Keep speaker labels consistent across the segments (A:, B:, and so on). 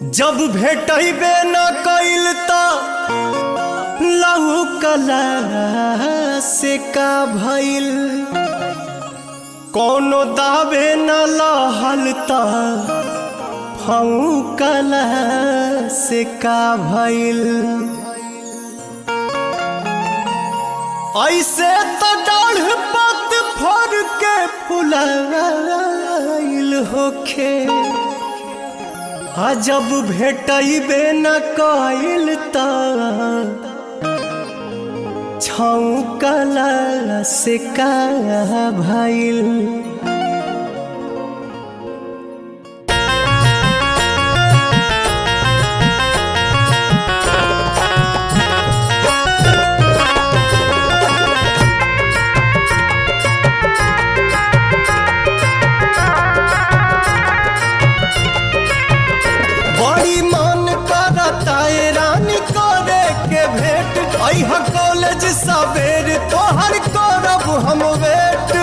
A: जब भेटबे न कइल त लहू कला से का भइल कोनो दावे न लहल त फऊ कला से का भइल ऐसे तो डाढ़ पत फर के फुलाइल होखे आ जब भेटबे न कइल त छौकला से का भइल बड़ी मन करता ए रानी करे के भेंट अह कॉलेज सवेर तोहर करब हम वेट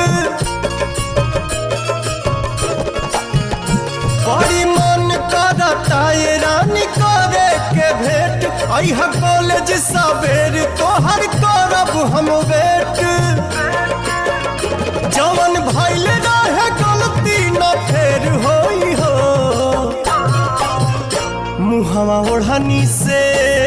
A: बड़ी मन करता ए रानी करे के भेंट अह कॉलेज सवेर तोहर करब हम वेट जवन भइल रहे गलती न फेर होई हो मुहवा ओढ़नी से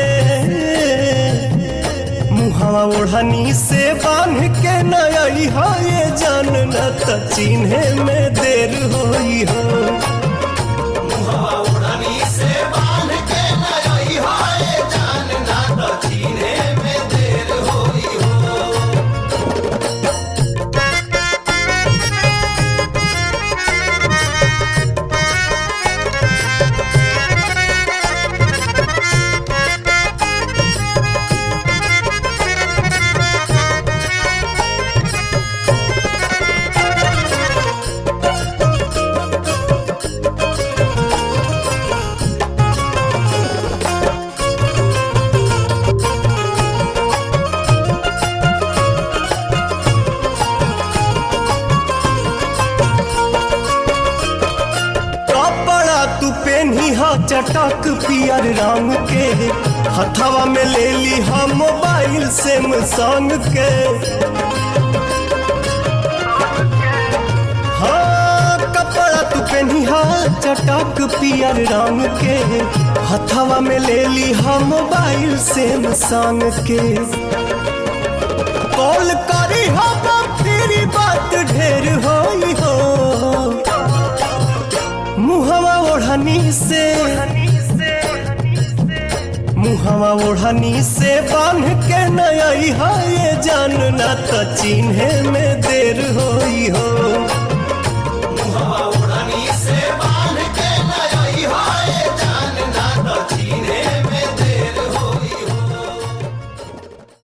A: मुहवा ओढ़नी से बांध के नई हो ये जान न त चिन्हे में देर होई हो कपड़ा तू पेनी हा चटक पियर रंग के हथवा में ले ली हा मोबाइल सैमसंग के हाँ कपड़ा तू पेनी हा चटक पियर रंग के हथवा में ले ली हा मोबाइल सैमसंग के कॉल करी हा तेरी बात ढेर होई हो मुहवा ओढ़नी से मुहवा ओढ़नी से बांध के नई है ये जानना त चिन्हे में देर होई हो